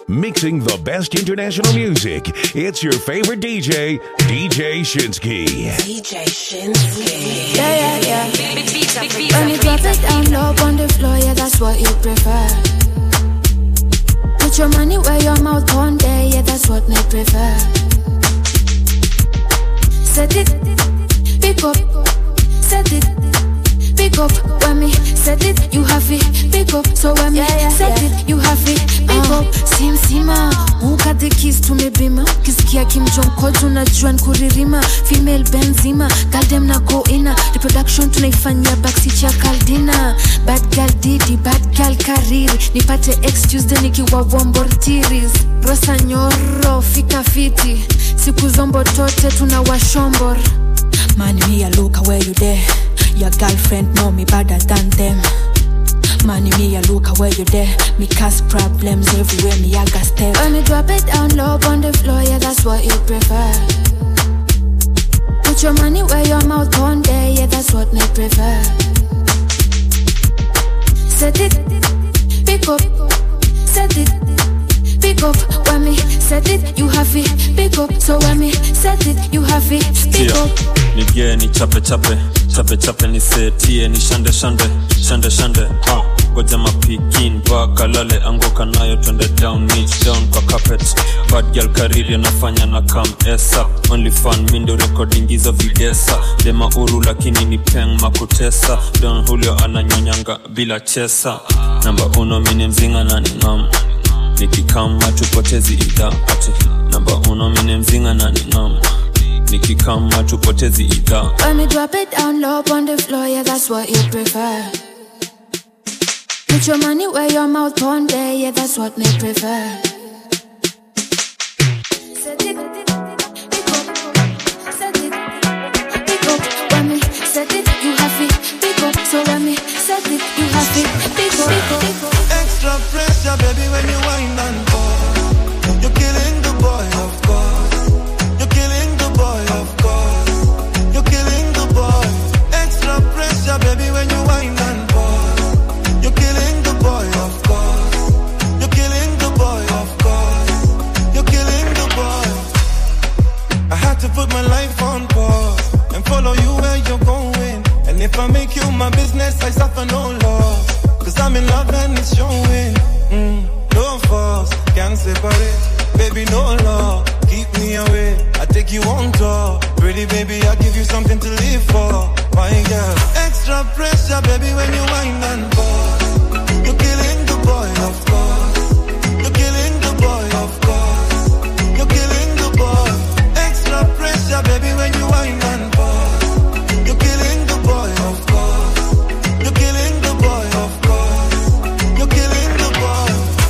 Mixing the best international music. It's your favorite DJ, DJ Shinsky. DJ Shinsky. Yeah, yeah, yeah. Big beats up, big beats When up, you big drop beats it up. down low on the floor, yeah, that's what you prefer. Put your money where your mouth on there, yeah, that's what me prefer. Set it, pick up, set it, pick up. When me set it, you have it, pick up. So when me set it, you have it, pick up. Sim sima, ukate kiss tumebima, kisikia kimjonkojo unajua nkuririma, female benzima, galdem na go ina, reproduction tunaifanyia backseat ya kaldina, bad girl didi, bad girl kariri, nipate ex Tuesday nikiwa vombortiris, rosa nyoro, fika fiti, siku zombo tote tunawashombor Man, me a look where you there. Your girlfriend know me better than them. Man, me a look where you there. Me cause problems everywhere. Me a got step. When you drop it down low on the floor, yeah, that's what you prefer. Put your money where your mouth on there, yeah, that's what me prefer. Set it, pick up, set it, pick up. When me set it, you have it, pick up. So when me set it, you have it, pick Tia, up. nigie ni chape chape chape chape nisetie ni shande shande shande shande ha goja mapikin vakalale anguka nayo twende down niche down kwa carpet bad girl kariri anafanya na kam esa only fun mindo recording hizo videsa dema uru lakini ni peng makutesa don julio ananyonyanga bila chesa namba uno mini mzinga na ningam nikikama tupotezi idha ati namba uno mini mzinga na ningam nikikama tupotezi idha When me drop it down low on the floor, yeah, that's what you prefer. Put your money where your mouth on there, yeah, that's what me prefer. Set it, pick up, set it, pick up. When me set it, you have it, pick up. So when me set it, you have it, pick up, pick up, pick up. Extra pressure, baby, when you wind and fall. You're killing the boy, of course. You're killing the boy, of course. You're killing the boy. Extra pressure, baby, when you wind and fall. You're killing the boy, of course. You're killing the boy, of course. You're killing the boy. I had to put my life on pause and follow you where you're going. And if I make you my business, I suffer no loss. Cause I'm in love and it's showing. Mm, no force, can't separate. Baby, no law, keep me away. I take you on tour. Pretty baby, I give you something to live for. My girl, extra pressure, baby, when you wind and pause. You're killing the boy, of course. You're killing the boy, of course. You're killing the boy. Extra pressure, baby, when you wind and pause. You're killing the boy, of course. You're killing the boy, of course. You're killing the boy.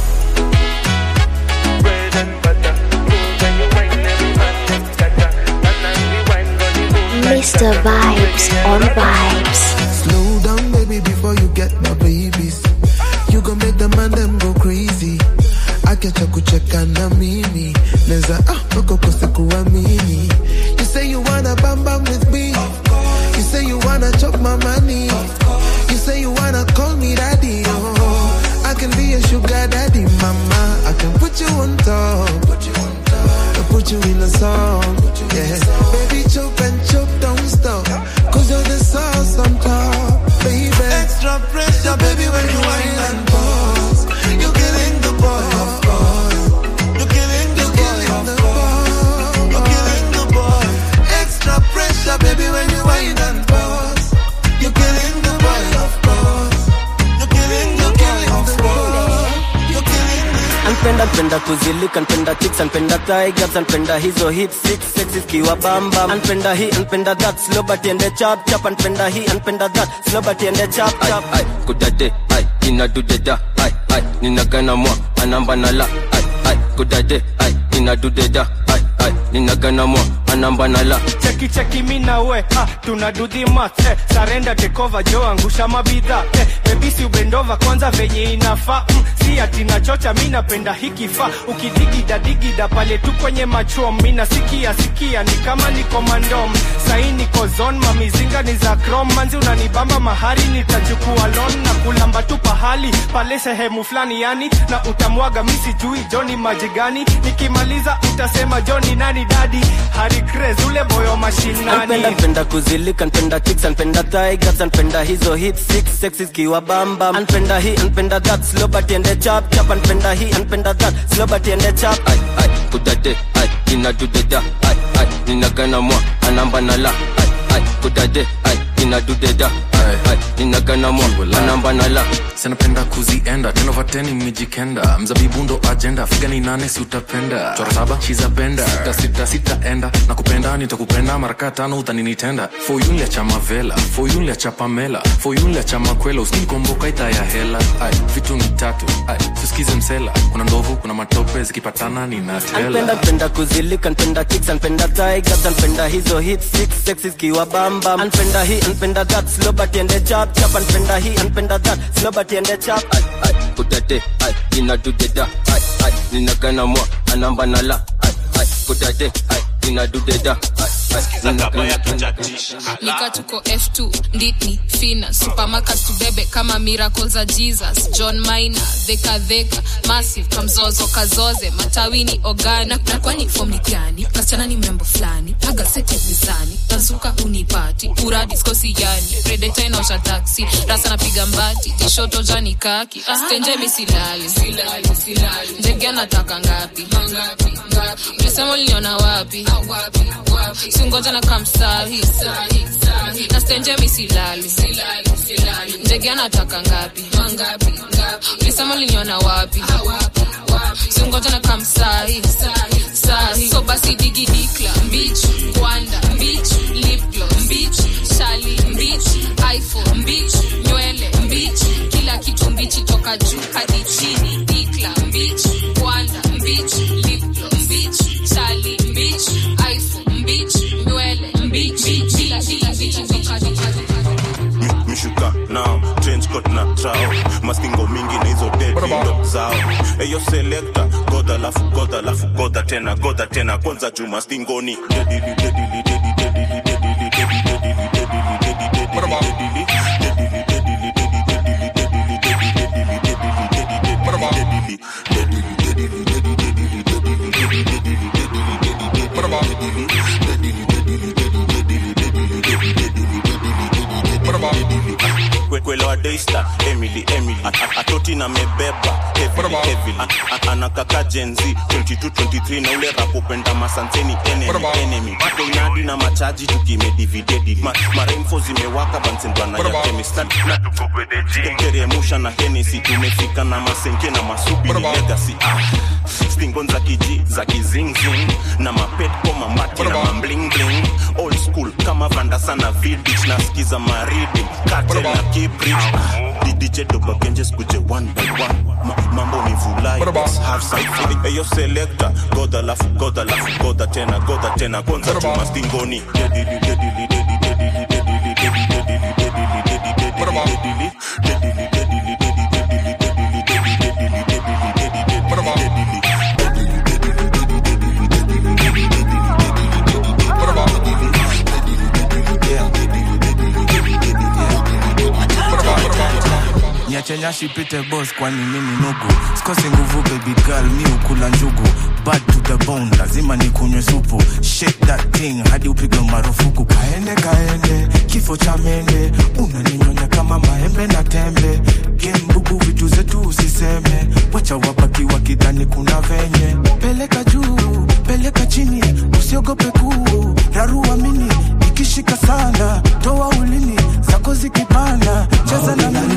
bread and butter. Move when you wine, every man them scatter. And as we wine, body move like Mr. Vibes on Vibes. Slow down, baby, before you get my babies. You gon' make the man them go crazy. Akiacha kucheka na mimi neza ah, wako kose kuamini. You say you wanna bam bam with me. You say you wanna chop my money. You say you wanna call me daddy. Oh, I can be your sugar daddy, mama. I can put you on top. Put you on top. I put you in a song. Yeah, baby, chop and chop, don't stop. Cause you're the sauce on top, baby. Extra pressure, baby, when you whine and pause. You're killing the boy, of course. You're killing the boy, of course. You're killing the boy. Extra pressure, baby, when you whine and pause. You're killing the boy, of course. You're killing the boy, of course. You're killing the anpenda npenda kuzilika npenda chicks anpenda thigh gaps anpenda hizo hip six sexy zikiwa bamba anpenda hii anpenda that slow but ende chap chap anpenda hii anpenda that slow but ende chap chap ai kudade ai inadudeda ai ai ninagana mwa anamba na la ai ai kudade ai inadudeda ai ai ninagana mwa anamba na la cheki cheki mi na we ah, tuna do the math eh, sarenda tekova jo angusha mabidha eh, bebisi ubendova kwanza venye inafaa mm, si ati nachocha mi napenda hikifaa ukidigida digida pale tu kwenye machom mi nasikia sikia ni kama niko mandom sahi niko zon mamizinga ni za krom manzi unanibamba mahari nitachukua lon na kulamba tu pahali pale sehemu fulani yani na utamwaga mi sijui joni maji gani nikimaliza utasema joni nani dadi hari Craze, ule boyo mashinani Anpenda npenda kuzilika npenda chicks anpenda thigh gaps anpenda hizo hip six sexy zikiwa bamba anpenda hii anpenda that slow but ende chap chap anpenda hii anpenda that slow but ende chap ai ai kudade ai inadudeda ai ai ninagana mwa anamba na la ai ai kudade ai inadudeda ai ai ninagana mwa anamba na la sinapenda kuzienda tenovateni mmejikenda mzabibu ndo ajenda figa ni nane si utapenda chora saba shizapenda sita sita sitaenda na kupenda nitakupenda maraka tano utaninitenda foyunlia cha mavela foyunlia cha pamela foyunlia cha makwela uskinikomboka ita ya hela ai vitu ni tatu ai tusikize msela kuna ndovu kuna matope zikipatana anpenda ninatela npenda kuzilika npenda chicks anpenda thigh gaps anpenda hizo hip six sexy zikiwa bamba anpenda hii anpenda that slow but ende chap chap anpenda hii anpenda that slow but ende chap ai ai kudade ai inadudeda ai ai ninagana mwa anamba na la ai ai kudade ai inadudeda ai ai ninagana nika tuko f2 nditni fina supermarket tubebe kama miracle za jesus john mina dhekadheka massive kamzozo kazoze matawini ogani na, na kwani fom ni gani kasichana ni mrembo fulani agaseti mizani tazuka unipati uradi skosi yani redeta inaosha taksi rasa napiga mbati tishoto jani kaki stenje misilali ndege anataka ngapi ulisema uliniona wapi singoja na kamsahi na stenje misilali ndege anataka ngapi ulisema uliniona wapi singoja na kamsahi sahi so basi digi dikla mbich kwanda mbich lipglo mbich shali mbich iphone mbich nywele mbich kila kitu mbichi toka juu hadi chini dikla mbich kwanda mbich lipglo mbich shali mbich iphone mbich nywele mbich kila kila kitu toka juu Mi- mishuka nao trench coat na trao maskingo mingi na hizo dedindo zao eyo selekta godha lafu godha lafu godha tena godha tena kwanza juu mastingoni dedili dedili dedi dedili dedili dedi dedili dedili dedi dedili dedili dedili kwelewa daystar emily emily At- at- atoti na mebeba heavily, heavily. A- a- anakaka jenzi 2223 na ule rapopenda masanseni enemy enemy Bado inadi na machaji tukimedividedi Ma, maremfo zimewaka bansendwana ya kemisteremusha na henesi tumefika na masenke na masubi ni legacy ah. stingon za kiji za kizingzing na mapet koma mati na mamblingling old school kama vanda sana vidich nasikiza maridi katel na kibrich dj dobagenje skuje one by one Ma, mambo ni vulai let's have some fun eyo selector goda lafu goda lafu goda tena goda tena kwanza chuma stingoni dedili dedili dedili dedili dedili dedili dedili dedili dedili dedili dedili niachenyashi pite bos kwani mimi nugu sikosi nguvu baby girl mi ukula njugu bad to the bone lazima nikunywe supu shake that thing hadi upigwe marufuku kaende kaende kifo cha mende unaninyonya kama maembe na tembe gembugu vitu zetu usiseme wacha wabaki wakidhani kuna venye peleka juu peleka chini usiogope kuu rarua mini ikishika sana toa ulimi zako zikipanda cheza na mimi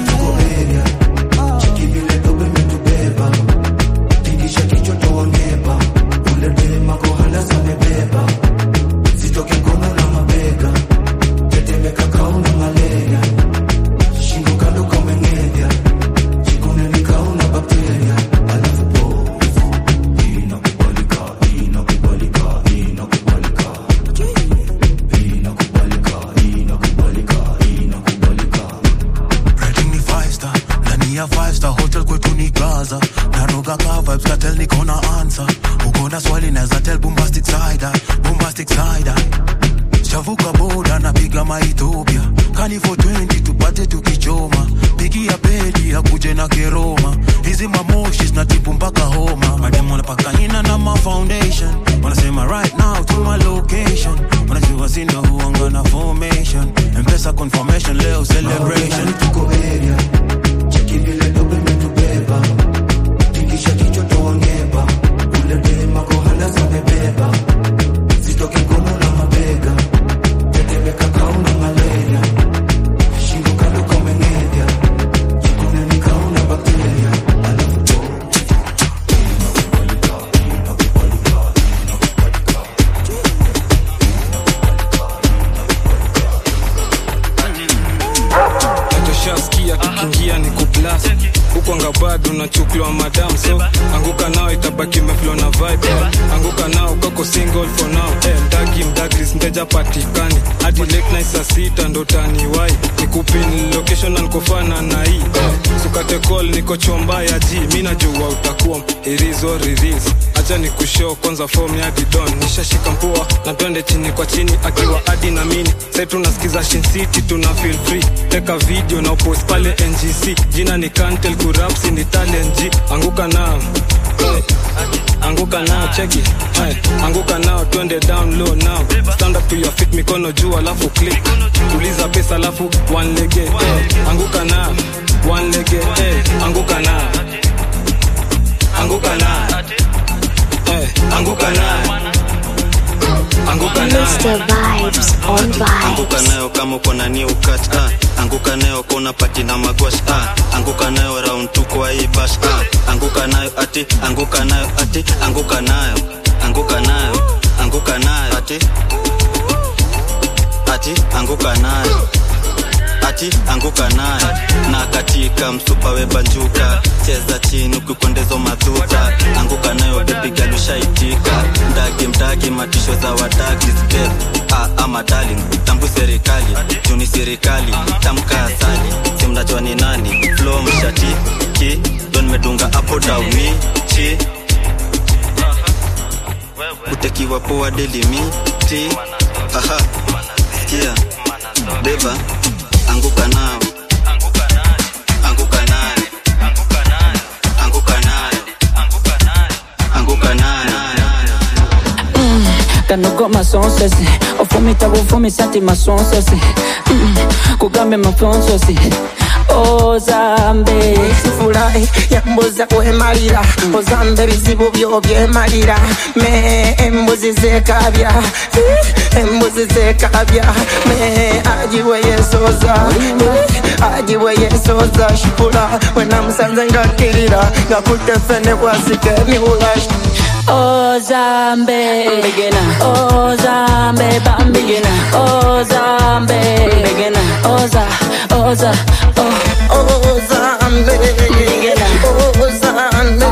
girl niko na answer uko na swali naweza tell bombastic side eye, bombastic side eye. chavuka boda napiga maethiopia kani for 20 tupate tukichoma pigia pedi akuje na keroma hizi mamoshi zinatibu mpaka homa mademu wanapaka ina na ma foundation wanasema right now to my location wanajua sindo huanga na formation mpesa confirmation leo celebration tuko area cheki vile dobe metubeba tikisha kichwa toangeba ule dema kohanda zamebeba zitoke ngono na mabega tetemeka kauna malaria shingo kando kameng'edya jikuneni kauna bakteria nachoshaskia kikiingia ni kuplas hukwanga bado nachuklwa madam so anguka nao itabaki meflo na vibe anguka nao kako single for now eh, mdagi mdagris mteja patikani hadi late night saa sita ndo taniwai nikupin location ankofana na hii eh, sukate call niko chomba ya ji mi najua utakuwa irizo riris acha ni kushow kwanza form ya didon nishashika mpua na twende chini kwa chini akiwa adi na mini sai tunasikiza Shin City tuna feel free teka video na upost pale ngc jina ni kantel kurapsi ni talent G anguka nao Eh, anguka nao cheki Hey, anguka nao twende down low now stand up to your feet mikono juu alafu click tuliza pesa alafu one lege hey, anguka nao one lege hey, anguka nao anguka nao hey, anguka nao anguka nao Mr. Vibes on anguka Vibes. nayo kama uko na new cut ah. anguka nayo kona pati na magwash ah. anguka nayo round tu kwa hii bash ah. anguka nayo ati anguka nayo ati anguka nayo anguka nayo anguka nayo ati ati anguka nayo ati anguka nayo na katika msupa webanjuka cheza chini ukikondezo madhuta anguka nayo bebigalushaitika mdagi mdagi matisho za wadagi step ah, ama darling tambu serikali juni serikali tamka asali simnajua ni nani flo mshati ki don medunga apo dauni chi utekiwa poa delimiti aha sikia beba anguka nao anguka nayo anguka nayo anguka nayo kanogo masonsesi ofumita bufumisati masonsesi Mm, kugambe mafonsosi ozambe sifurahi yambuza kwemalira ozambe ebizibu byo byemalira me embuzi zekabya Eh, embuzi zekabya me ajiwe yesoza Eh, ajiwe yesoza shipula wenamusanze ngakirira ngakutefene kwasika emiwula ozambe ozambe bambigina ozambe oza oza oh. ozambe ozambe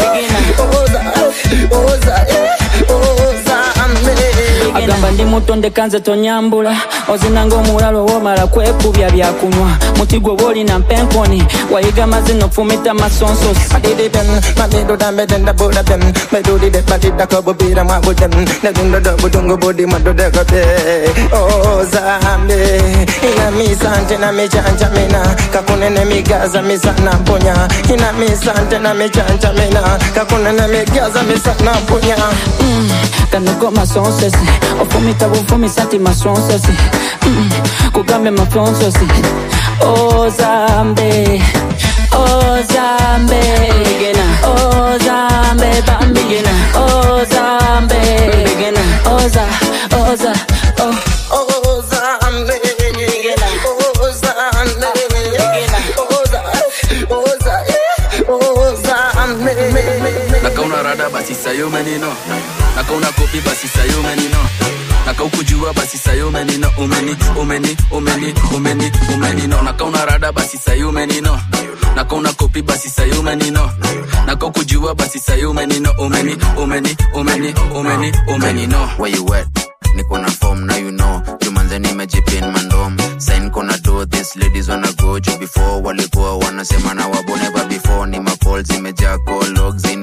oza ozambe agamba ndi muto ndekanze tonyambula ozinanga omulalo womala kwekubya byakunywa muti gwe boolina mpenkoni wayiga mazino fumita masonsosi Adidibem, mamido da meden da buda dem Medudi de pati da kobo bira mwabu dem Nedundo do budungu budi mado de kote Oh zambe Ina misante na michanja mina Kakunene migaza misana punya Ina misante na michanja mina Kakunene migaza misana punya Mm, kanogo masonsesi ofumita bufumisati masonsesi Mm, kugambe mafonsosi ozambe ozambe ozambe bambigina ozambe oza oza oh. Ozambe Ozambe Oza Oza Ozambe nakauna rada basi sayo menino nakauna kopi basi sayo menino nakaukujua basi sayo menino umeni umeni umeni umeni umenino nakauna rada basi sayo menino nakauna kopi basi sayo menino nakaukujua basi sayo menino umeni umeni umeni umeni umenino where you at niko na form now you know jumanze nimejipin mandom sign kona do this ladies wanna go juu before walikuwa wanasema na waboneva before ni macall zimejaa call logs inbox na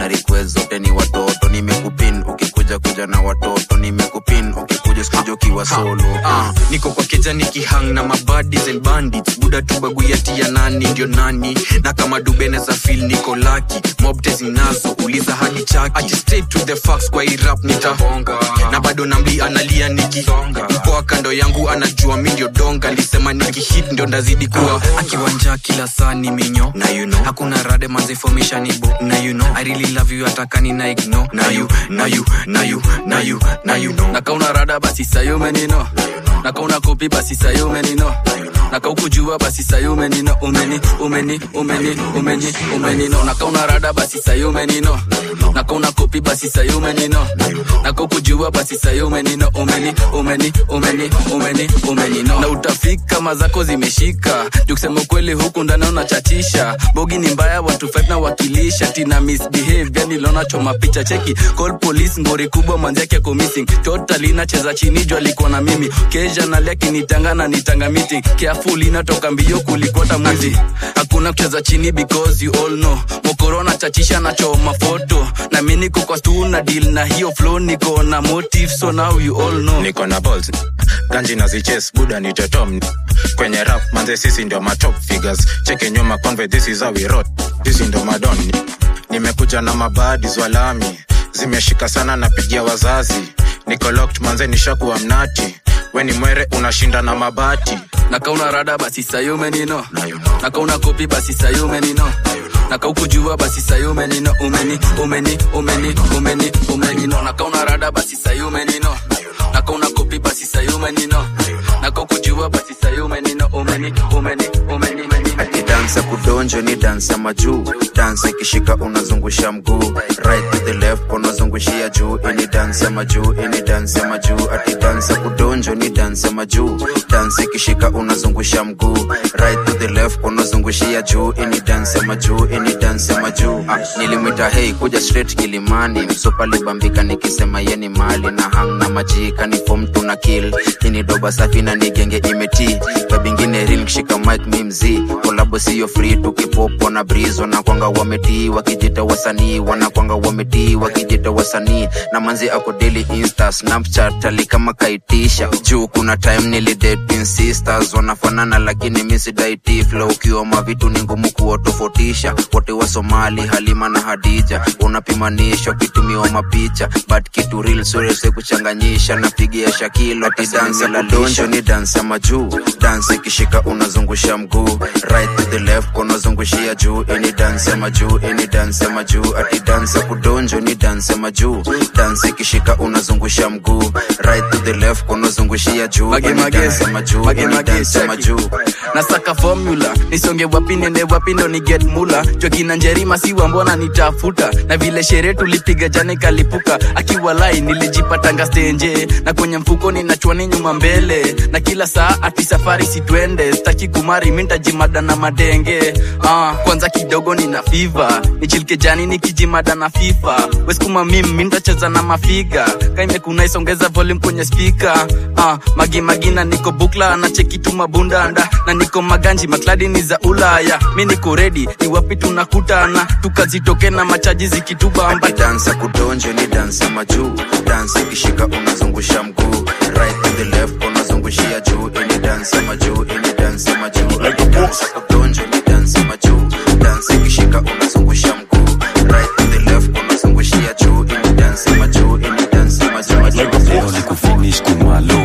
na request zote ni watoto nimekupin ukikuja kuja na watoto nimekupin ukikuja sikuja ukiwa solo Ah, niko kwa keja nikihang na mabadis and bandits buda tu baguyati ya nani ndio nani na kama dubene za fil niko laki mobte zinazo uliza hadi chaki Ati straight to the facts kwa hii rap nitahonga na bado namli analia nikisonga mkoa kando yangu anajua mi ndio donga lisema nikihit ndio ndazidi kuwa akiwanja kila saa ni minyo na you know hakuna rade manzifomisha nibo na you know i really love you atakani na igno na you na you na you na you na you know nakauna rada basi sayumenino nakauna kopi basi sayumenino nakaukujua basi sayumenino umeni umeni umeni umeni umenino nakauna rada basi sayumenino nakauna kopi basi sayumenino nakaukujua basi sayumenino umeni umeni umeni umeni umenino na utafika mazako zimeshika jukusema ukweli huku ndani unachachisha bogi ni mbaya watu fight na wakilisha tina misbehave yani lona choma picha cheki call police ngori kubwa manziake ako missing totally nacheza chini juu alikuwa na mimi kesha nalia kinitanga na nitanga meeting careful inatoka mbio kulikwata mwizi hakuna kucheza chini because you all know mokorona chachisha nachoma foto na mi niko kwa stu na deal na hiyo flow niko na motive so now you all know niko na balls ganji na ziches buda ni tetom kwenye rap manze sisi ndio matop figures cheke nyuma conve this is how we rot sisi ndio madon nimekuja na mabadis walami zimeshika sana napigia wazazi niko locked manze nishakuwa mnati weni mwere unashinda na mabati nakauna rada basi sayumenino nakauna kopi basi sayumenino nakaukujua basi sayumenino umeni umeni umeni umeni umenino nakauna rada basi sayumenino nakauna kopi basi sayumenino nakaukujua basi sayumenino umeni umeni umeni umeni ati dansa kudonjo ni dansa majuu dansa ikishika unazungusha mguu right to the left unazungushia juu ini dansa majuu ini dansa majuu ati dansa kudonjo ni dansa majuu dansa ikishika unazungusha mguu right to the left unazungushia juu ini dansa majuu ini dansa majuu ah, nilimwita hei kuja straight kilimani msupa libambika nikisema yeni mali na hang na majika ni fom tuna kill ini doba safi na nigenge imeti babingine real kishika mic mi mzii kolabo siyo free tukipopo na breeze wanakwanga wametii wakijita wasanii wanakwanga wametii wakijita wasanii na manzi ako daily insta snapchat ali kama kaitisha juu kuna time nilidate sisters wanafanana lakini misidaiti flow ukiwa mavitu ni ngumu kuwatofautisha wote wa somali halima na hadija unapimanishwa kitumiwa mapicha but kitu real surese kuchanganyisha napigia shakilo ati dansa la donjo ni dansa majuu dansa ikishika unazungusha mguu right to the left unazungushia juu ini dansa majuu ini dansa majuu ati dansa kudonjo ni dansa majuu dansa ikishika unazungusha mguu right to the left unazungushia juu Mage, ini mage. dansa majuu Mage, ini mage, dansa check. majuu nasaka formula nisonge wapi nende wapi ndo ni get mula jokina njerima siwa mbona nitafuta na vile sherehe tulipiga jana kalipuka akiwa lai nilijipatanga stenje na kwenye mfuko ninachwani nyuma mbele na kila saa ati safari sitwende staki kumari mintajimada na madenge ah, kwanza kidogo nina fiva nichilike jani nikijimada na fifa weskuma mim mintacheza na mafiga kaimekunaisongeza volume kwenye spika ah, magimagina niko bukla na cheki tu mabundanda na niko maganji makladi ni za ulaya mi niko redi ni wapi tunakutana tukazitoke na machaji zikitubamba dansa kudonjo ni dansa majuu dansa ikishika unazungusha mguu right to the left unazungushia juu ini dansa majuu ini dansa majuu dansa kudonjo ni dansa majuu dansa ikishika unazungusha mguu right to the left unazungushia juu ini dansa majuu ini dansa majuu leo ni kufinish kumalo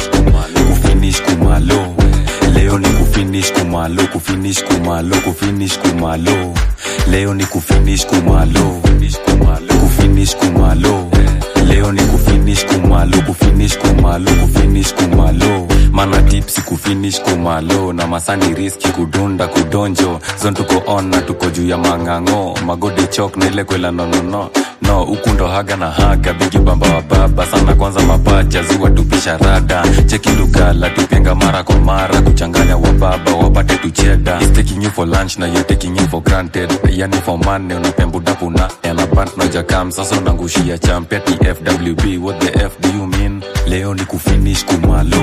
kufinish kumalo leo ni kufinish kumalo kufinish kumalo kufinish kumalo leo ni kufinish kumalo kufinish kumalo leo ni kufinish kumalo kufinish kumalo kufinish kumalo mana tipsi kufinish kumalo na masani riski kudunda kudonjo zon tuko on na tuko juu ya mang'ang'o magode chok na ile kwela nonono no huku ndo haga na haga bigi bamba wa baba sana kwanza mapacha ziwa tupisha rada cheki lugala tupenga mara kwa mara kuchanganya wa baba wapate tucheda He's taking you for lunch na you're taking you for granted yani for money unapembudapu na elabant na jakam sasa unangushia champia tfwb what the f do you mean leo ni kufinish kumalo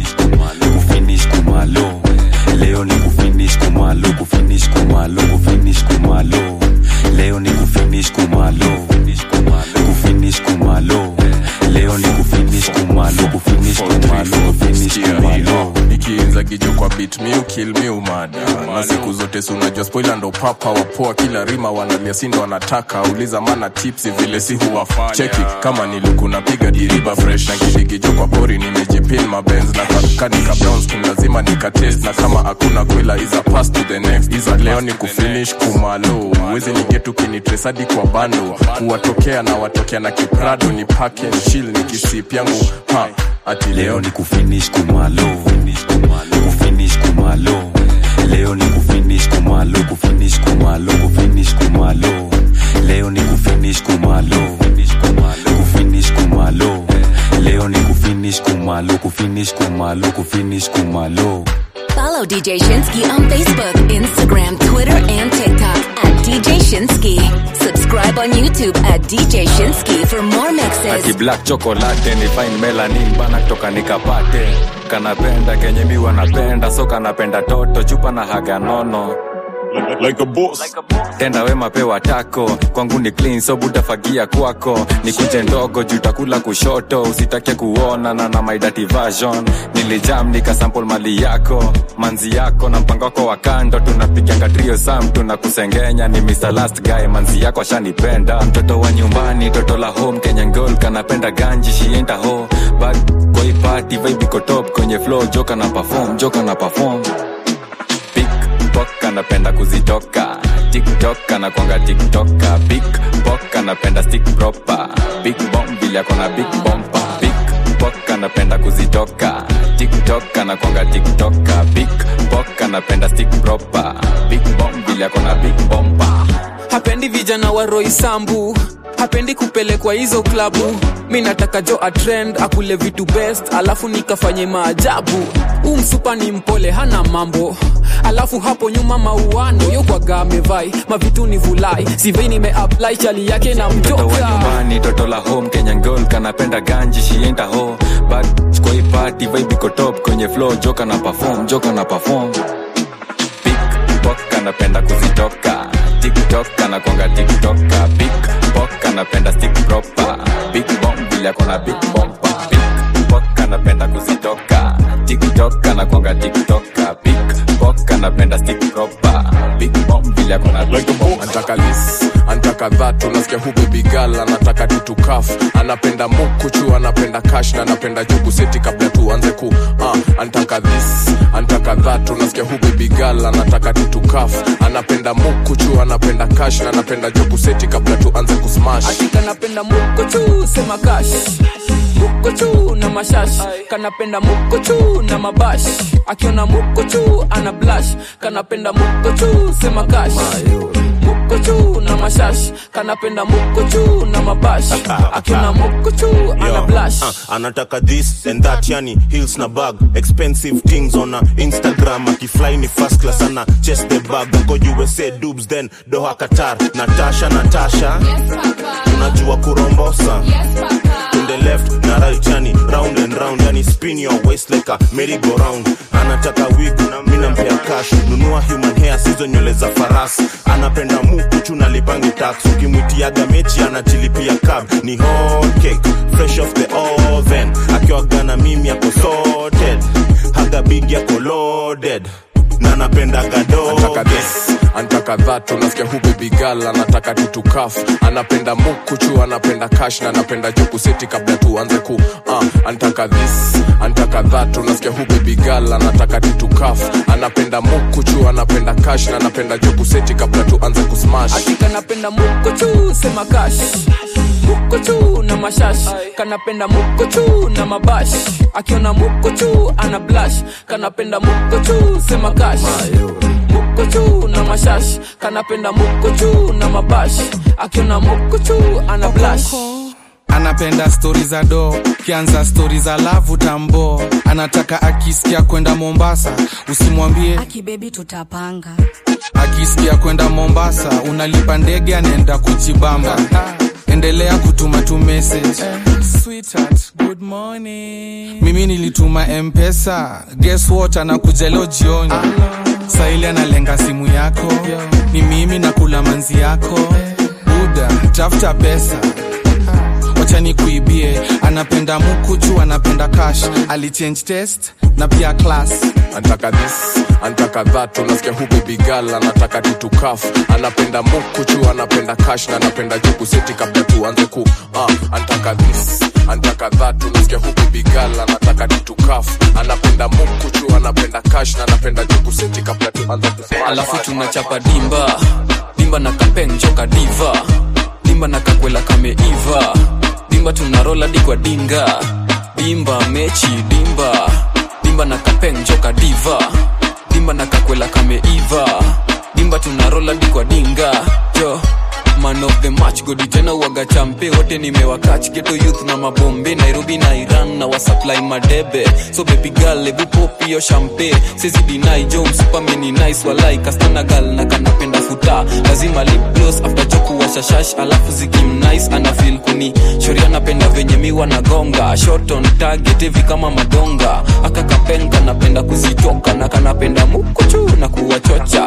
kufinish kumalo leo ni kufinish kumalo kufinish kumalo kufinish kumalo leo ni kufinish kufinish kumalo kufinish kumalo leo ni kufinish kumalo kufinish kumalo kufinish kumalo ikiinza kijo kwa bit mi kill mi umada na siku zote si unajua spoiler ndo papa wapoa kila rima wanalia sindo wanataka uliza mana tipsi vile si huwafanya cheki kama niluku napiga diriba fresh na kidigijo kwa pori nimejipin mabenz na kanika browns king lazima nikatest na kama hakuna kwela iza pass to the next iza leo ni kufinish kumalo wezi nigetu kinitresadi kwa bando kuwatokea na watokea na kiprado ni pack and chill ni kisip yangu ha ati leo ni kufinish kumalo kufinish kumalo leo ni kufinish kumalo kufinish kumalo kufinish kumalo leo ni kufinish kumalo kufinish kumalo leo ni kufinish kumalo kufinish kumalo kufinish kumalo Follow DJ Shinsky on Facebook, Instagram, Twitter, and TikTok at DJ Shinsky. Subscribe on YouTube at DJ Shinsky for more ati mixes. black chocolate ni fine melanin bana kutoka nikapate kanapenda kenye mi wanapenda so kanapenda toto chupa na haga nono like a boss. tenda wema pewa tako kwangu ni clean so butafagia kwako ni kuje ndogo juu takula kushoto usitake kuona na na my dirty version nilijam nikasample mali yako manzi yako na mpango wako wa kando tunapiganga trio sam tunakusengenya ni Mr. last guy manzi yako ashanipenda mtoto wa nyumbani toto la home Kenyan girl kanapenda ganji she ain't a hoe but kwa hii party vibe iko top kwenye flow joka na perform joka na perform Pickpock anapenda kuzitoka tiktok anakwanga tiktoka big pok anapenda stick proper big bomb vile akona big bompa Pickpock anapenda kuzitoka tiktok anakwanga tiktoka big pok anapenda stick proper big bomb vile akona big bompa hapendi vijana wa roisambu hapendi kupelekwa hizo klabu mi nataka jo atrend akule vitu best alafu nikafanye maajabu huu msupa ni mpole hana mambo alafu hapo nyuma mauano yokwaga amevai mavitu ni vulai sivei nimeapply chali yake na mtoto wa mjoka nyumbani toto la home kenyan girl kanapenda ganji she ain't a hoe but kwa hii party vibe iko top kwenye flow joka na perform joka na perform pickpock anapenda kuzitoka tiktok anakwanga tiktoka pickpock anapenda stick proper big bomb vile akona big bompa pickpock anapenda kuzitoka tiktok anakwanga tiktoka pickpock anapenda stick proper big bomb vile akona big bomb antaka this antaka that unasikia hu baby girl anataka tutukaf anapenda mukuchu anapenda cash na anapenda jugu seti kabla tuanze ku uh, antaka this antaka that unasikia hu baby girl anataka tutukaf anapenda mukuchu anapenda cash na anapenda jugu seti kabla tuanze kusmash kanapenda mukochu sema kash mukochu na mashash kanapenda mukochu na mabash akiona mukochu ana blash kanapenda mukochu sema kash mukochu na mashash kanapenda mukochu na mabash akiona mukochu ana Yo, blash uh, anataka this and that yani hills na bag expensive things on a instagram akifly ni first class ana chest the bag ako usa dubs then doha qatar natasha natasha unajua kurombosa to the left na right yani round and round yani spin your waist like a merry go round anataka wig na mimi nampea cash nunua human hair sizo nywele za farasi anapenda mukuchu na lipangi tax ukimwitiaga mechi anajilipia cab ni hot cake fresh off the oven akiwaga na mimi ako sorted haga big yako loaded na napenda antaka this antaka that unasikia hu baby girl anataka tutukaf anapenda mukuchu anapenda cash na anapenda juku seti kabla tuanze ku uh, antaka this antaka that unasikia hu baby girl anataka tutukaf anapenda mukuchu anapenda cash na anapenda juku seti kabla tuanze kusmash kanapenda mukochu sema kash mukochu na mashash kanapenda mukochu na mabash akiona mukochu ana blash kanapenda mukochu sema kash mukochu na mashash kanapenda mukochu na mabash akiona mukochu ana blash anapenda stori za do kianza stori za lavu tambo anataka akisikia kwenda mombasa usimwambie akibebi tutapanga akisikia kwenda mombasa unalipa ndege anaenda kujibamba endelea kutuma tu message Sweetheart, good morning. mimi nilituma mpesa guess what anakuja leo jioni saili analenga simu yako ni mimi nakula manzi yako buda tafuta pesa wacha nikuibie anapenda mukuchu anapenda cash alichange test na pia class antaka this antaka that unasikia hu bebigal anataka titukaf anapenda mukuchu anapenda cash na anapenda juku seti kabla tuanze ku uh, antaka this antaka that unasikia hu bebigal anataka titukaf anapenda mukuchu anapenda cash na anapenda juku seti kabla tuanze ku alafu tunachapa dimba dimba na kapenjoka diva dimba na kakwela kameiva dimba tunarola dikwa dinga dimba mechi dimba dimba na kapenjoka diva dimba na kakwela kameiva dimba tunarola dikwa dinga yo man of the match godi tena uaga champe wote nimewakach geto youth na mabombe nairobi na iran na wasupply madebe so baby girl ebu pop hiyo champe sezi dinai jo msupameni nice walai kastana gal na kanapenda futa lazima lip gloss after joku washashash alafu zikim nice ana feel kuni shoria napenda venye miwa na gonga shot on target hivi kama madonga akakapenga napenda kuzitoka na kanapenda mukuchu na kuwachocha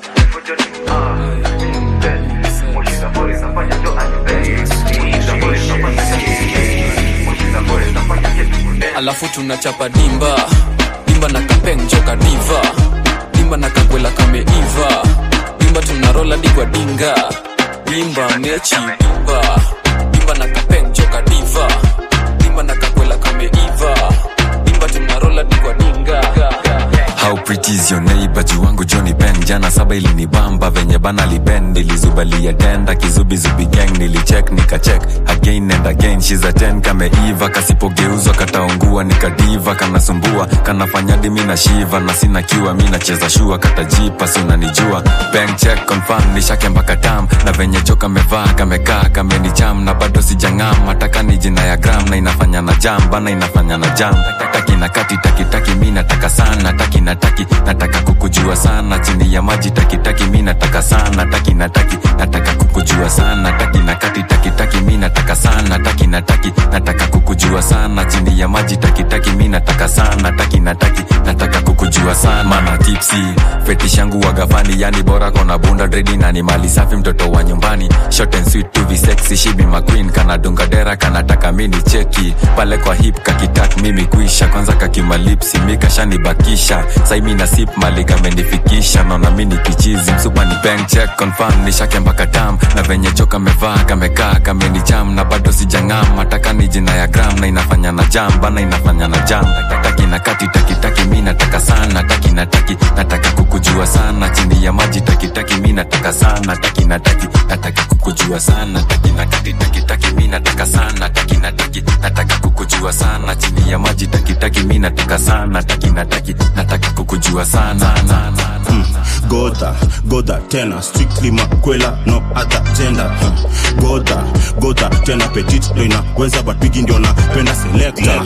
alafu tunachapa dimba dimba na kapenjoka diva dimba na kakwela kameiva dimba tunarola digwa dinga dimba mechi dimba dimba na kapenjoka diva dimba na kakwela kameiva dimba tunarola digwa dinga How pretty is your neighbor juu wangu Johnny Ben jana saba ilinibamba venye bana liben nilizubalia tenda kizubizubi gang nilicheck nikacheck again and again she's a 10 kameiva kasipogeuzwa kataungua nikadiva kanasumbua kanafanya dimi na shiva na sina kiwa mi nacheza shua katajipa si unanijua bank check confirm nishake mpaka tam na venye cho kamevaa kamekaa kamenicham na bado sijang'am hataka ni jina ya gram na inafanya na jam bana inafanya na jam taki na kati taki taki mi nataka sana taki na taki nataka kukujua sana chini ya maji taki taki mi nataka sana taki na taki nataka kukujua sana taki na kati taki taki mi nataka sana taki na taki nataka kukujua sana chini ya maji taki taki mi nataka sana taki na taki nataka kukujua sana mana tipsi fetish yangu wagafani yani bora kona bunda dredi na ni mali safi mtoto wa nyumbani short and sweet to be sexy she be my queen kana dunga dera kanataka mini cheki pale kwa hip kakitak mimi kuisha kwanza kakimalipsi mikashanibakisha saimi na sip mali kamenifikisha naona mini kichizi msupa ni bank check confirm nishake mpaka tam na venye cho kamevaa kamekaa kamenicham na bado sijang'am hataka ni jina ya gram na inafanya na jam bana inafanya na jam taki na kati taki taki mi nataka sana taki na taki nataka kukujua sana chini ya maji taki taki mi nataka sana taki na taki nataka kukujua sana taki na kati taki taki mi nataka sana taki na taki nataka kukujua sana chini ya maji taki taki mi nataka sana taki na taki nataka kukujua sana sana Mm, goda goda tena strictly makwela no other gender Huh. goda goda tena petit ndo inaweza but bigi ndio napenda selector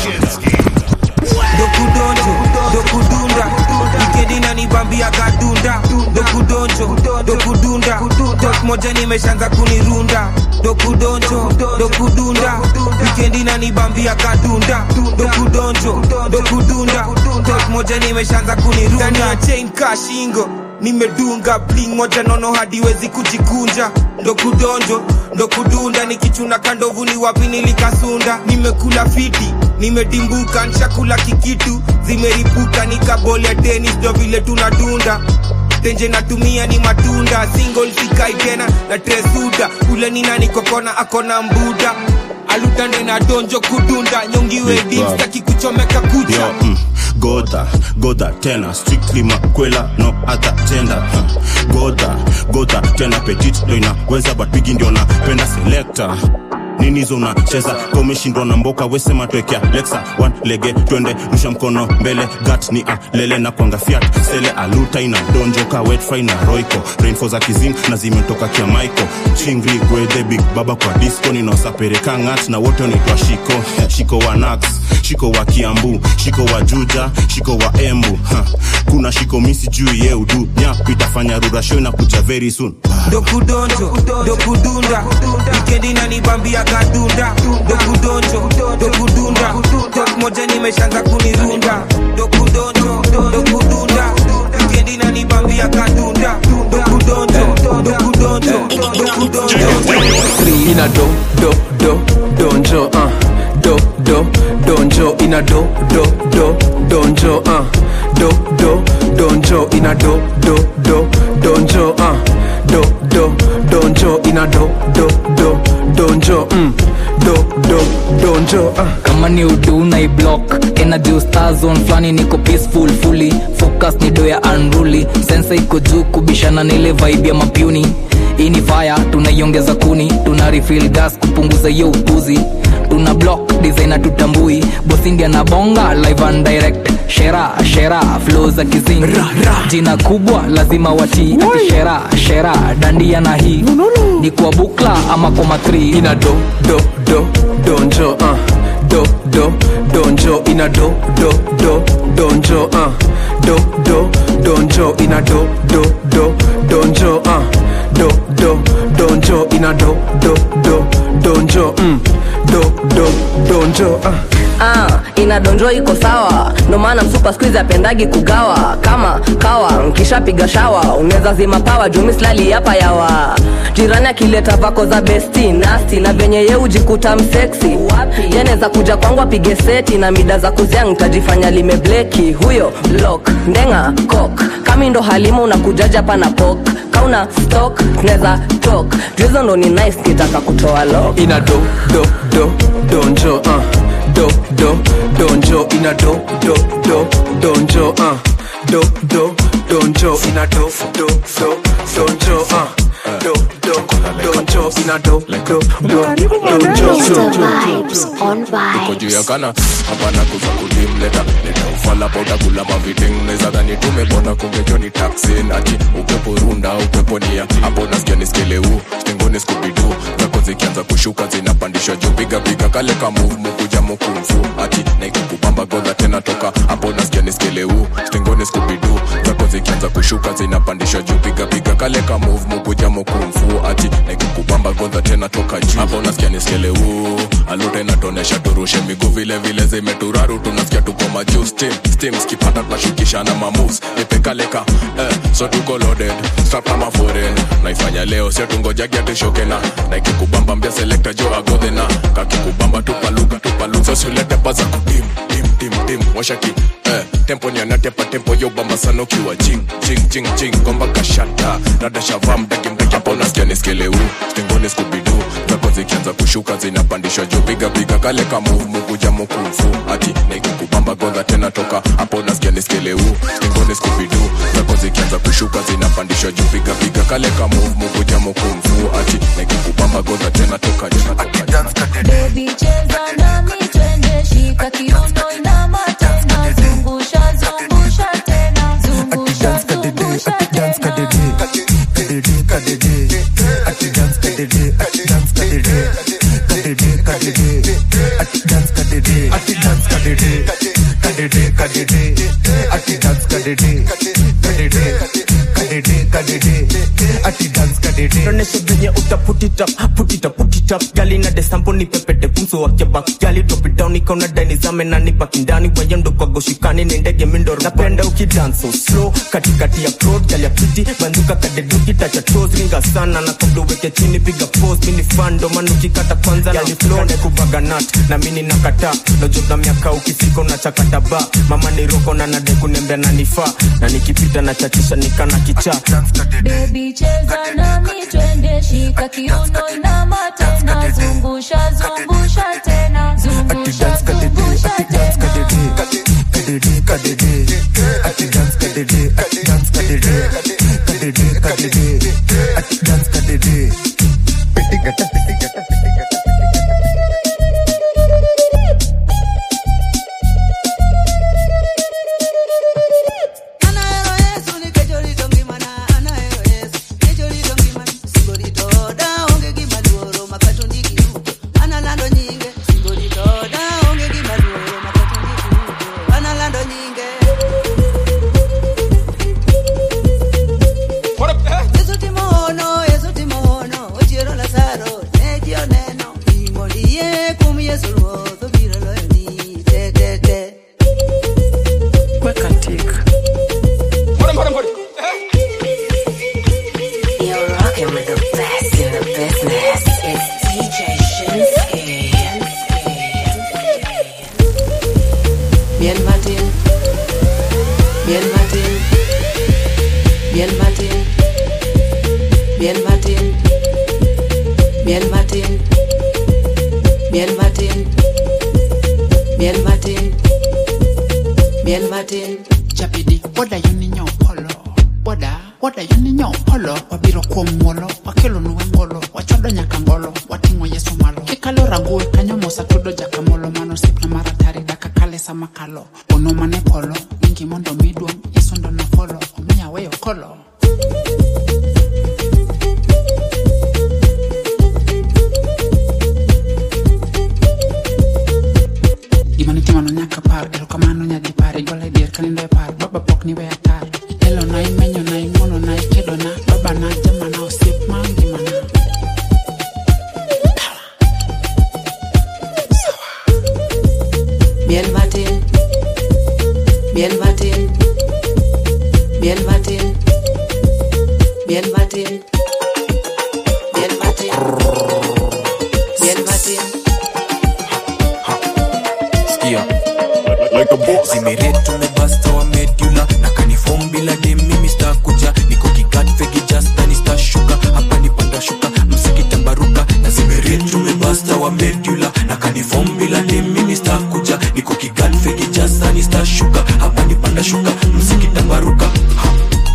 dokudonjo dokudunda wikendi nanibambia kadunda dokudonjo dokudunda tok moja nimeshaanza kunirunda dokudonjo dokudunda wikendi nanibambia kadunda dokudonjo dokudunda tok moja nimeshaanza kunirunda Ndani ya chain kashingo nimedunga bling moja nono hadiwezi kujikunja ndo kudonjo ndo kudunda nikichuna kandovu ni wapi nilikasunda nimekula fiti nimedimbuka nshakula kikitu zimeripuka nikabolia tenis ndo vile tunadunda tenje natumia ni matunda single sikai tena na tresuda ule ni nani kokona akona mbuda alutande na donjo kudunda nyongiwe Big dim Bob. staki kuchomeka kucha Yo, mm, goda goda tena strictly makwela no other gender Huh. goda goda tena petit ndo inaweza but bigi ndio napenda selector nini hizo unacheza ka umeshindwa na mboka wesema twekea lexa one lege twende rusha mkono mbele gat ni alele na kwanga fiat sele aluta ina donjoka wetfry na roiko rainfo za kizim na zimetoka kia maiko chingri gwedhe big baba kwa disco ninaosapereka ngat na wote wanaitwa shiko shiko wa nax shiko wa kiambu shiko wa juja shiko wa embu ha. kuna shiko misi juu ye udu nyap itafanya rurasho na kuja very soon dokudonjo dokudunda wikendi nanibambia kadunda dokudonjo dokudunda tok moja nimeshaanza kunirunda dokudonjo dokudunda wikendi nanibambia kadunda dokudonjo dokudonjo Three ina do do do donjo uh do do donjo ina do do do donjo uh do do donjo ina do do do donjo uh do do donjo ina do do do donjo mm do do donjo uh kama ni udu na iblock energy star zone flani niko peaceful fully focus ni do ya unruly sense iko juu kubishana na ile vibe ya mapuni hii ni fire tunaiongeza kuni tuna refill gas kupunguza hiyo upuzi tuna block designer tutambui bosindia na bonga live and direct shera shera flow za kizing jina kubwa lazima watii ati shera shera dandia na hii ni kwa bukla ama kwa matri ina do do do donjo uh do do donjo ina do do do donjo uh do do donjo ina do do do donjo uh do do donjo ina do do do donjo mm do do donjo uh ah, inadonjo iko sawa ndo maana msupa skuizi apendagi kugawa kama kawa nkishapiga shawa unaweza zima pawa jumislali hapa yawa jirani akileta vako za besti nasti na venye ye ujikuta mseksi yanaweza kuja kwangu apige seti na mida za kuzia ntajifanya limebleki huyo lok ndenga kok kami ndo halima unakujaja pana pok kauna stok tunaweza tok juizo ndo ni nice kitaka kutoa lok ina do do do donjo uh do do donjo ina do do do donjo uh do do donjo ina do do do donjo uh do do donjo ina do do do Mr. donjo Vibes on uko juu ya Vibes. kana hapana kuza kudim leta leta ufala pauta kula maviting neza dhani tumepona kungejoni taxin ati upepo runda upepo nia hapo nasikia niskeleu stengoni skubidu zako zikianza kushuka zinapandishwa juu piga piga kale ka move mukuja mukumfu ati naikukubamba godha tena toka hapo nasikia niskeleu stengoni skubidu zako zikianza kushuka zinapandishwa juu piga piga kale ka move mukuja mukumfu ati naikukubamba godha tena toka juu hapo nasikia niskeleu alute inatonesha turushe miguu vile vile zimeturaru tunasikia tuko majuu steam steam skipata tunashukishana mamus ipekaleka eh, so tuko loaded strap kama foreign naifanya leo sio tungojagia tushokena na ikikubamba mbia selekta jo agodhena kakikubamba tupaluka tupaluka sosulete paza kudim dim dim dim washaki eh, tempo nianatepa tempo yo bamba sana ukiwa jing jing jing jing gomba kashata rada shava mdaki mdaki hapo nasikia niskeleu stengoni skubidu zako zikianza kushuka zinapandishwa juu piga piga kale ka move mukuja mukumfu ati nikikubamba godha tena toka hapo nasikia niskeleu stengoni skubidu zako zikianza kushuka zinapandishwa juu piga piga kale ka move mukuja mukumfu ati nikikubamba godha tena toka tena toka Baby cheza nami twende shika kiuno inama tena zungusha zungusha tena zungusha zungusha Tuoneshe venye uta put it up, put it up, put it up. Gali na desampo ni pepete pumso wake back. Gali drop it down ikaona dani zame na ni baki ndani wayendo kwa goshikani ni ndege mindoro. Napenda ukidance so slow katikati ya road gali ya piti banduka kadeduki tacha toes ringa sana na kabla uweke chini piga pose mini fan ndo maana ukikata kwanza gali flow na kubaga nut na mimi nakata nojo na miaka ukifika unachakata ba mama ni roko na nade kunembea na nifaa na nikipita na chachisha nikana kichaa Baby cheza nami twende shika kiuno inama tena zungusha zungusha tena zungusha zungusha tena Yesu timono, Yesu timono, ochiero Lazaro, Miel Martin, Miel Martin, Miel Martin. Chapidi, woda yuni nyo polo. Woda, woda yuni nyo polo. Wabiro kuom muolo, wakelo nuwe ngolo, wachodo nyaka ngolo, wating'o Yesu malo. Kikalo rangul, kanyo mosa tudo jakamolo, mano sipna maratari daka kale sama kalo. Ono mane polo, mingi mondo miduong, Yesu ndo na folo, omiya weyo kolo. gima nitimano nyaka par erokamano nyadi par igwala e dier kanindo e par baba pok ni weya tar itelona imenyona ing'wonona ikedona babana jamana osiep ma ngimana Miel Martin, Miel Martin, Miel Martin, Miel Martin, Miel Martin, Miel Martin. Sikia. zimeretu mebasta wa medula na kanifom bila dem mimi stakuja niko kikat fegi just na nistashuka hapa nipanda shuka msikitambaruka na zimeretu mebasta wa medula na kanifom bila dem mimi stakuja niko kikat fegi just na nistashuka hapa nipanda shuka msikitambaruka ha.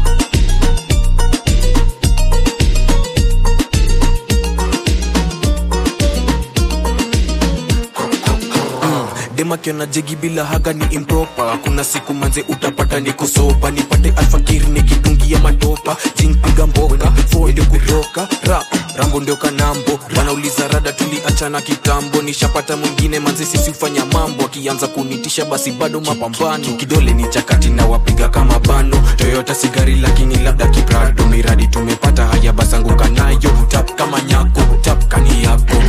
demakiona jegi bila haga ni impropa kuna siku manze utapata niko sopa nipate alfakiri nikitungia matopa jinpiga mboka fodio kutoka rap rambo ndio kanambo wanauliza rada tuliachana kitambo nishapata mwingine manze sisi ufanya mambo akianza kunitisha basi bado mapambano kidole ni chakati na wapiga kama bano toyota sigari lakini labda kiprado miradi tumepata haya basanguka nayo tap kama nyako tap kani yako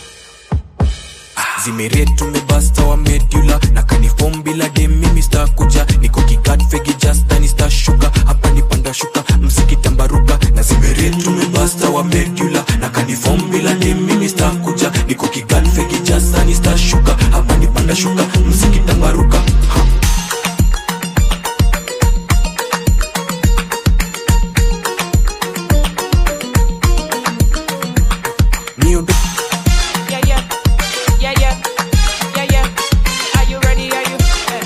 zimeret tumebasta wa medula na kanifom bila dem mimi stakuja niko kikat fegi just na nistashuka hapa nipanda shuka mziki tambaruka na zimeret tumebasta wa medula na kanifom bila dem mimi stakuja niko kikat fegi just na nistashuka hapa nipanda shuka mziki tambaruka ha. Niondo Yeah, yeah, yeah, yeah, yeah, yeah. Are you ready? Are you? Yeah.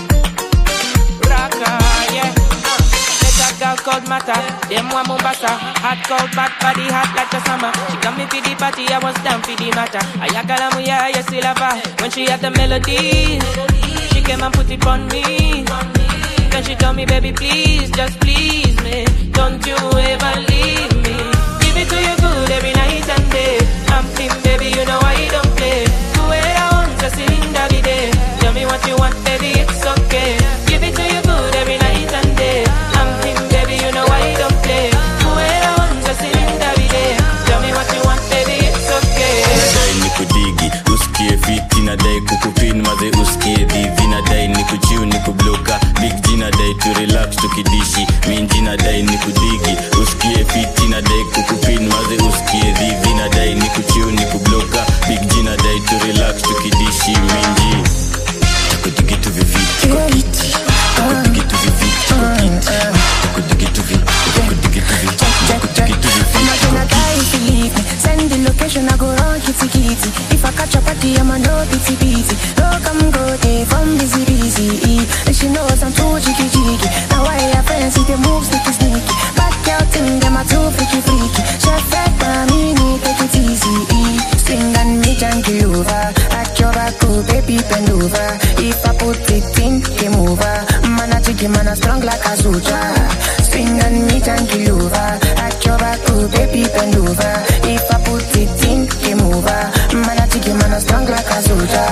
Rocker, yeah. Uh, There's a girl called Mata, them one Mombasa. Hot cold bad body hot like the summer. She got me for the party, I was down for the matter. Ayakala muya, yes, still have her. When she had the melodies, she came and put it on me. Then she told me, baby, please, just please me. Don't you ever leave me. Give it to you good every night and day. I'm thin, baby, you know I don't play. Do it I want, just in every day. Tell me what you want, baby, it's okay. Give it to you good every night and day. I'm thin, baby, you know I don't play. Do it I want, just in every day. Tell me what you want, baby, it's okay. nadai ni kudigi usikie fiti nadai kukupin maze usikie dhivi nadai ni kuchiu ni kubloka big g nadai tu relax tukidishi minji nadai ni kudigi usikie fiti nadai kukupin maze usikie dhivi nadai ni kuchiu ni kubloka big g nadai tu relax tukidishi minji takudigi tu viviti kwa kiti takudigi tu viviti kwa kiti takudigi tu vi takudigi tu vi takudigi tu I'ma viviti gonna die if you leave me. Send the location, I go run kitty kitty. If I catch a party, I'ma know bitty bitty. Look, I'm go day from busy busy. And she knows I'm too jiggy jiggy. Now I have friends, see the moves sneaky sneaky. Back out in them, I too freaky freaky. Chef back by me, need take it easy. Swing and me jungle over. At your back, oh, baby, bend over. If I put it in, game over. Man, I jiggy, man, I strong like a soldier. Swing and me jungle over. At your back, oh, baby, bend over. If I put it in, game over. Man, I jiggy, man, I strong like a soldier.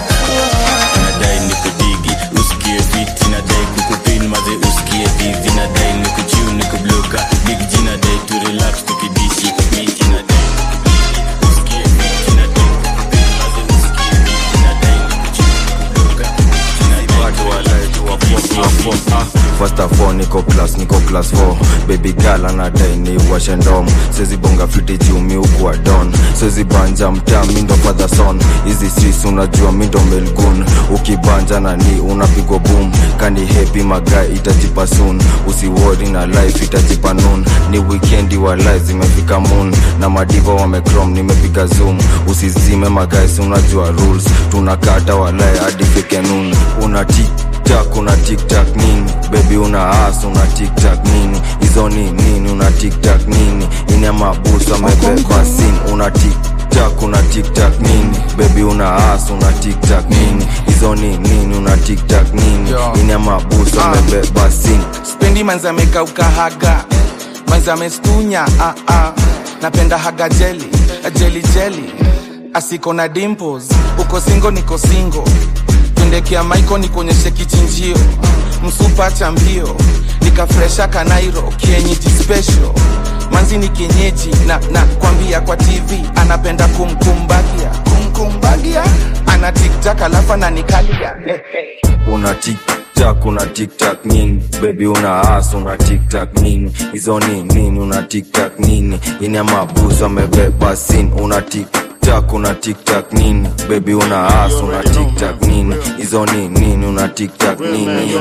nadai ni kudigi usikie fiti nadai kukupin maze usikie dhivi nadai ni kuchiu ni kubloka big g nadai tu relax tukidishi miti nadai usikie fiti nadai kukupin maze usikie dhivi nadai ni kuchiu ni kubloka watu walaitu wa form, wa form, ah. First of all, niko class, niko class 4 baby girl anadai ni washe ndom sezi bonga fiti juu mi ukuwa don sezi banja mtaa mindo father son hizi sis unajua mindo melgun ukibanja nani unapigwa boom kani happy magai itajipa soon usiwori na life itajipa noon ni weekendi wa life zimefika moon na madiva wamecrom nimepiga zoom usizime magais unajua rules tunakata walai hadi fike noon una tiktak una tiktak nini bebi una as una tiktak nini hizo ni nini una tiktak nini ina mabusu amebeba sin una tiktak una tiktak nini bebi una as una tiktak nini hizo ni nini una tiktak nini ina mabusu amebeba sin spendi manzi amekauka haga manzi amestunya ah, ah. napenda haga jeli jeli jeli asiko na dimples uko singo niko singo pendekea maiko nikuonyeshe kichinjio msupa cha mbio nikafresha kanairo kienyeji special manzi ni kienyeji na na kwambia kwa tv anapenda kumkumbagia kumkumbagia ana tiktak alafu ananikalia hey, hey. una tiktak una tiktak nini bebi una as una tiktak nini hizo ni nini una tiktak nini ina mabusu amebeba sin una tiktak una tiktak nini bebi una as una tiktak nini hizo ni nini una tiktak nini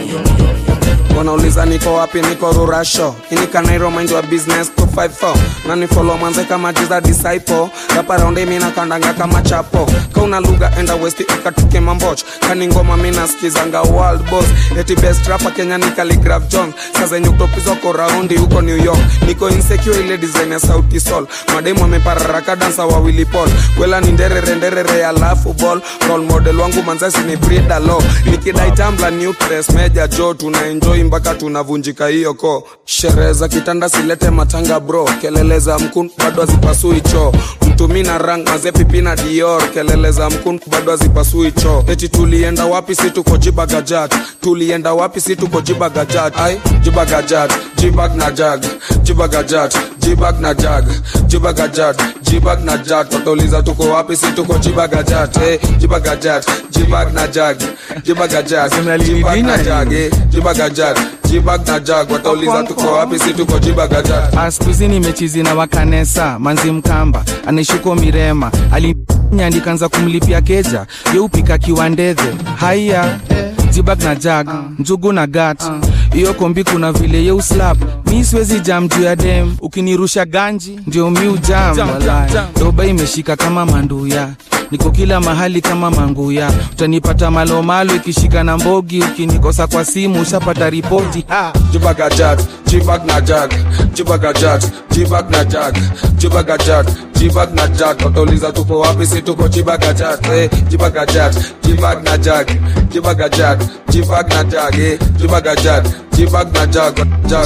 wanauliza niko wapi niko rurasho inikanairo mind wa business 254 nani follow manze kama jiza disciple rapa raundi mina kandanga kama chapo kauna lugha enda west ikatuke mamboch kani ngoma mina skizanga world boss eti best rapa kenya ni Khaligraph jones sazenye kutopizwa ko raundi huko new york niko insecure ile design ya sauti sol mademu amepararaka dansa wa willy paul kwela ni nderere nderere alafu ball role model wangu manzasi ni brida lo nikidai tambla nucleus meja jo tuna enjoy mpaka tunavunjika hiyo ko sherehe za kitanda silete matanga bro kelele za mkun bado hazipasui choo mtumi na rang mazepipi na dior kelele za mkun bado hazipasui choo eti tulienda wapi si tuko jibagajat tulienda wapi si tuko jibagajat ai jibagajat jibag na jag jibagajat jibag na jag jibagajat jibag na jag watauliza tuko wapi si tuko jibagajat eh, jibagajat jibag na jag jibagajat jibag na jag eh, jibagajat jibag na jag watauliza tuko wapi si tuko jibagajat skuizi nimechizi na wakanesa manzi mkamba anaishuko mirema alinya nikaanza kumlipia keja yeupika kiwandedhe haiya jibag na jag njugu na gat hiyo kombi kuna vile yeuslap mi siwezi jam juu ya dem ukinirusha ganji ndio mi ujam walai doba imeshika kama manduya niko kila mahali kama manguya utanipata malomalo ikishika na mbogi ukinikosa kwa simu ushapata ripoti ha. jibagajat jibag na jag jibagajat jibag na jag jibagajat jibag na jag watauliza tuko wapi si tuko jibagajat eh, jibagajat jibag na jag jibagajat jibag na jag eh, jibagajat jibag na jag jag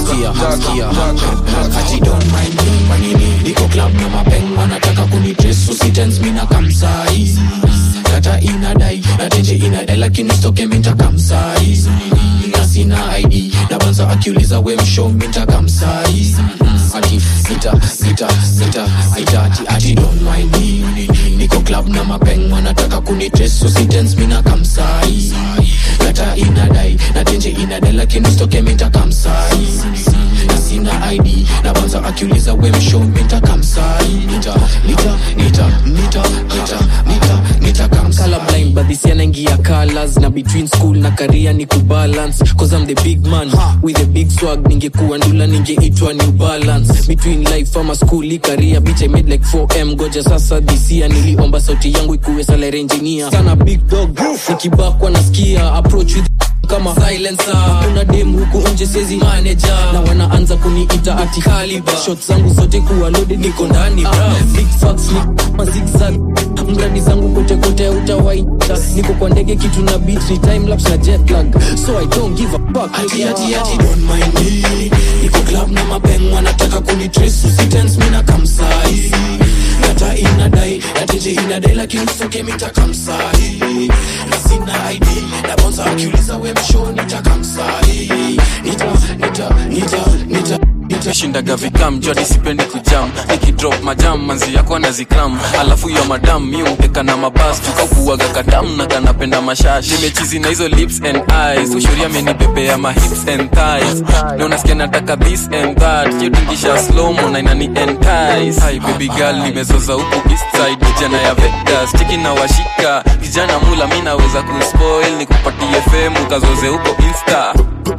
Ati don't mind me manini niko club na mapeng wanataka kunidress usitens mina kamsai kata inadai na tenje inadai lakini stoke minta kamsai na sina id na banza akiuliza we msho minta kamsai ati sita sita sita aita ati ati don't mind me niko club na mapeng wanataka kunidress usitens mina kamsai kata inadai na tenje inadai lakini stoke minta kamsai na sina id na banza akiuliza we msho minta kamsai nita nita nita nita nita nita nita kamsai colorblind but this year naingia colors na between school na career ni kubalance cause I'm the big man with a big swag ningekuwa ndula ningeitwa new balance between life ama school i career bitch I made like 4m goja sasa this year niliomba sauti yangu ikuwe salary engineer sana big dog nikibakwa nasikia approach with kama silencer kuna dem huku nje sezi manager na wanaanza kuniita ati caliber shots zangu zote kuwa loaded niko ndani bra big facts ni kama zigzag mradi zangu kote kote utawaita niko kwa ndege kitu na beat ni time lapse na jet lag so I don't give a fuck ati ati ati don't mind me niko club na mapeng wanataka kunitrace usitens mina kamsai kata inadai nateje inadai lakini usoke mita kamsai na sina id na bonza akiuliza we msho nita kamsai nita nita nita nita shindaga vikam jodi sipendi kujam nikidrop majam manzi yako anazikram alafu ya madam mi umpeka na mabas tukaukuaga katam na kanapenda mashash nimechizi na hizo lips and eyes ushuri amenibebea ma hips and thighs na unasikia nataka this and that yotingisha slomo na inani entice hi baby girl nimezoza huku east side vijana ya Vegas chiki na washika kijana mula mi naweza kuspoil nikupatie fame ukazoze huko insta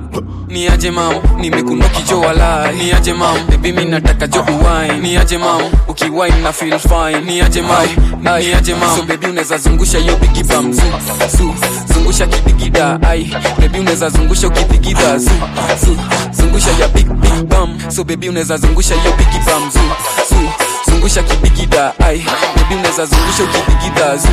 ni aje mam nimekunoki jo wala ni aje mam bebi mi nataka jo uwine ni aje mam ukiwine na feel fine ni aje mam ni aje mam so bebi unaweza zungusha hiyo bigi bam zu, zu, zungusha kidigida ai bebi unaweza zungusha ukidigida zu, zu, zungusha ya big big bam so bebi unaweza zungusha hiyo bigi bam zu, zu, zungusha kidigida ai bebi unaweza zungusha ukidigida zu,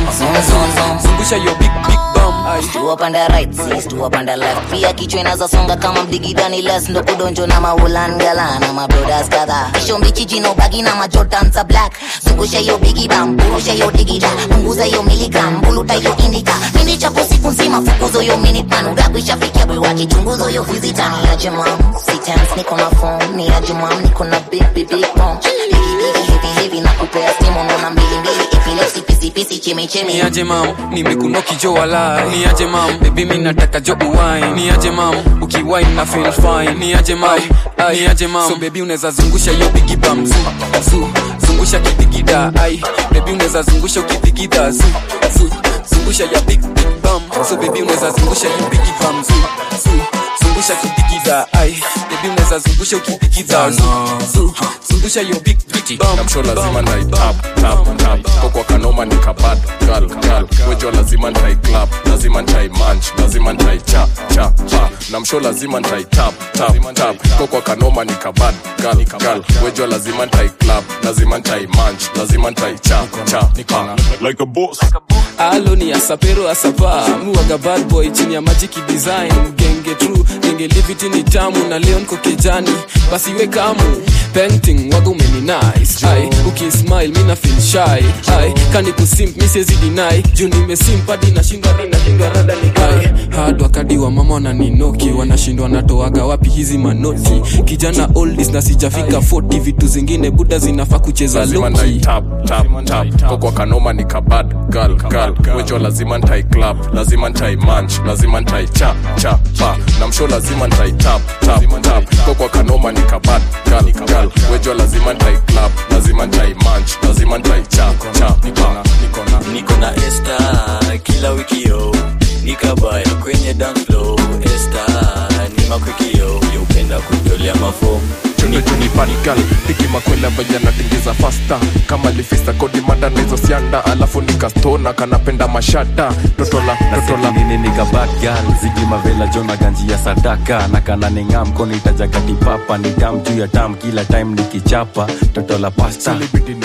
zu, zungusha hiyo big big bam ai Stu up on the right, see, stu up on the left pia kichwa inazasonga kama mdigidani les ndo kudonjo na maulangala na mabrodas kadha kisho mbichi jino bagi na majotansa black zungusha hiyo bigi bam burusha hiyo digida punguza hiyo miligram buluta hiyo indika mindi chapo siku nzima fukuzo hiyo minute man udaku ishafikia bwi wake chunguzo hiyo visita ni aje mam sitens niko na phone ni aje mam niko na big big big bomb bigi bigi heavy heavy na kupea stimu ndo na mbili mbili epilepsy pisi pisi chemi chemi ni aje mam nimekunoki jo wala ni aje mam bebi mi nataka jo uwine ni aje mam ukiwine na feel fine ni aje mam ni aje mam so bebi unaweza zungusha hiyo bigi bam zu, zu, zungusha kidigida ai bebi unaweza zungusha ukidigida zu, zu, zungusha ya big big bam so bebi unaweza zungusha hiyo bigi bam zu, zu, zungusha kidigida ai bebi unaweza zungusha ukidigida zu, zu, zungusha hiyo big big bam namsho lazima nai tap tap tap kokwa kanoma nikabad gal gal wejo lazima ntai club lazima ntai manch lazima ntai cha cha pa namsho lazima ntai tap tap tap kokwa kanoma nikabad gal gal wejo lazima ntai club lazima ntai manch lazima ntai cha cha pa like a boss alo ni asapero asapa muwaga bad boy chini ya majiki design genge true genge liviti ni tamu na leo niko kejani basi we kamu painting waga umeni nice ai ukismile mina feel shy ai kani kusimp mi siwezi deny juu nimesimp hadi nashindwa hadi nashindwa rada ni ai hard wakadi wa mama wananinoki wanashindwa natoaga wapi hizi manoti kijana oldies na sijafika 40 vitu zingine buda zinafaa kucheza lazima loki ntai tap tap tap kokwa kanoma nikabad gal gal wejo lazima ntai club lazima ntai manch lazima ntai cha cha pa namsho lazima ntai tap tap tap kokwa kanoma nikabad gal gal wejo lazima ntai club lazima ntai manch lazima ntai cha cha pa niko na esta kila wikio nikabaya kwenye dance floor esta ni makwikio yaupenda kutolea mafomu tunipanigal tikimakwela vajana tingiza fasta kama lifista kodi manda na hizo sianda alafu nikastona kanapenda mashada totola totola nini nikabatgal zigi mavela jona ganji ya sadaka na kana ningam konitajaga dipapa ni dam juu ya dam kila time nikichapa toto la pasta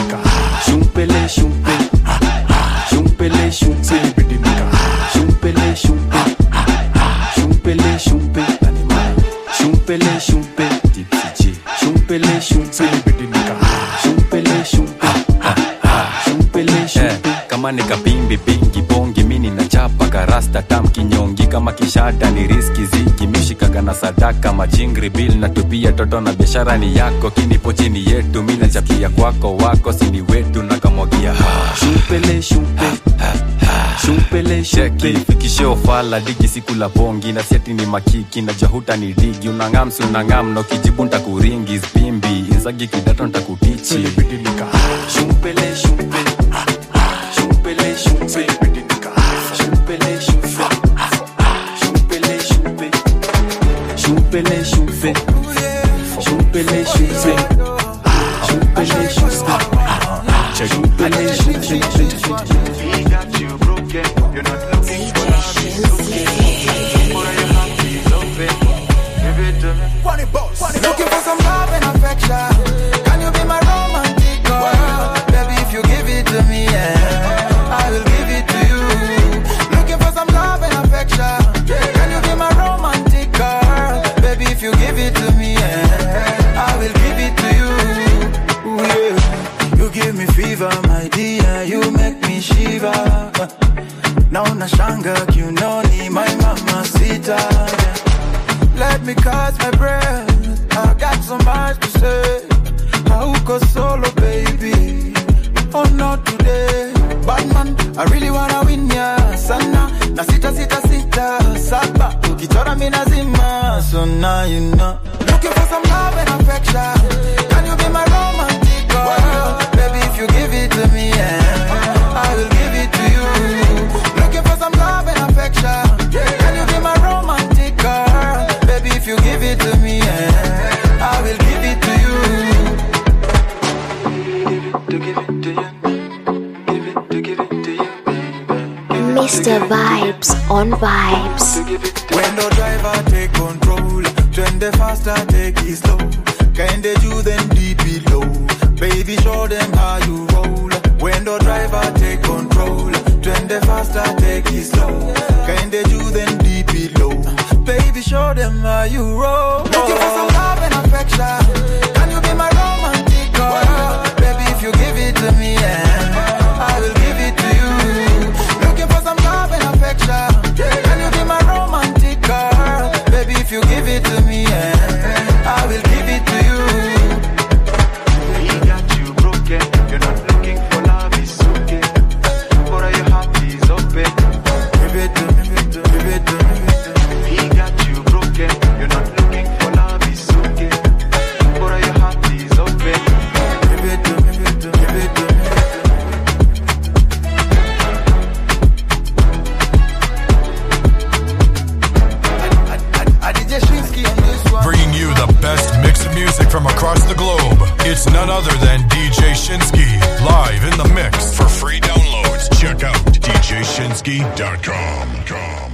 shumpele shumpe shumpele shumpe shumpele shumpe shumpele shumpe shumpele shumpe shumpele shumpe shumpele shumpe shumpele shumpe kama nikapimbi pingi bongi mini na chapa karasta tam kinyongi kama kishada ni riski ziki mishikaga na sadaka majingri bil na tupia toto na biashara ni yako kinipo chini yetu mi nachapia kwako wako sini wetu na kamwagia shumpele shumpe shumpele shumpe fikishe ofala digi siku la bongi na siati ni makiki na jahuta ni digi unangam si unangam no kijibu ntakuringi spimbi inzagi kidato ntakutichi shumpele shumpe shumpele shumpe shumpele shumpe shumpele shumpe shumpele shumpe shumpele shumpe shumpele shumpe shumpele shumpe Looking for some love and affection. Can you be my romantic girl? Baby, if you give it to me, yeah, I will give it to you. Looking for some love and affection. Can you be my romantic girl? Baby, if you give it to me, yeah, I will give it to you. Ooh, yeah. You give me fever, my dear. You make me shiver. Now nashanga kiunoni, my mama sita. Let me catch my breath I got so much to say. Hauko solo, baby. Oh, not today. Batman, I really wanna win ya sana. Na sita sita sita saba. Ukichora mi nazima. So now you know. Looking for some love and affection. Can you be my romantic girl? Baby, if you give it to me, yeah, I will give it to you. Looking for some love and affection. Can you be my romantic girl? Baby, if you give it to me, yeah, I will give it to you. Mr. Vibes on Vibes. When the driver take control, twende faster, take it slow. Kinda you then deep below. Baby, show them how you roll. When the driver take control, twende faster, take it slow. Kinda you then deep below. Baby, show them how you roll. Looking for some love and affection. Can you be my romantic girl? Baby, if you give it to me, yeah, I will give it to you. Looking for some love and affection. Can you be my romantic girl? Baby, if you give it to me, yeah, I will give it to you. He got you broken. You're not looking for love, it's okay. But your heart is open. Give it to me, give it to me, give it to me, give it to me. He got you broken. You're not looking for love, it's okay. But your heart is open. Give it to me, give it to me, give it to me. Bringing you the best mix of music from across the globe. It's none other than DJ Shinsky, live in the mix. For free downloads, check out djshinsky.com.